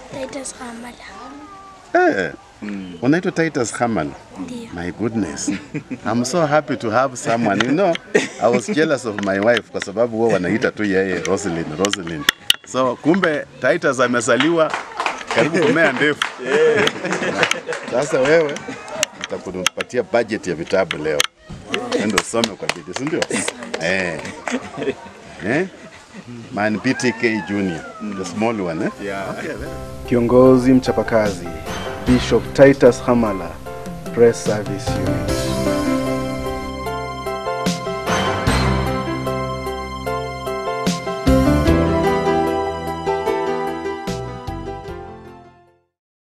Titus Hamala. Eh, unaitwa Titus Hamala. Ndio. My goodness. I'm so happy to have someone. You know, I was jealous of my wife kwa sababu wao wanaita tu yeye Roselyn, Roselyn. So kumbe Titus amezaliwa karibu kumea ndefu. Sasa wewe nitakupatia budget ya vitabu leo. Ndio usome kwa bidii, si ndio? Eh. Eh? Man BTK Junior, the small one, eh? Yeah. Okay, very Kiongozi mchapakazi Bishop Titus Hamala, Press Service Unit.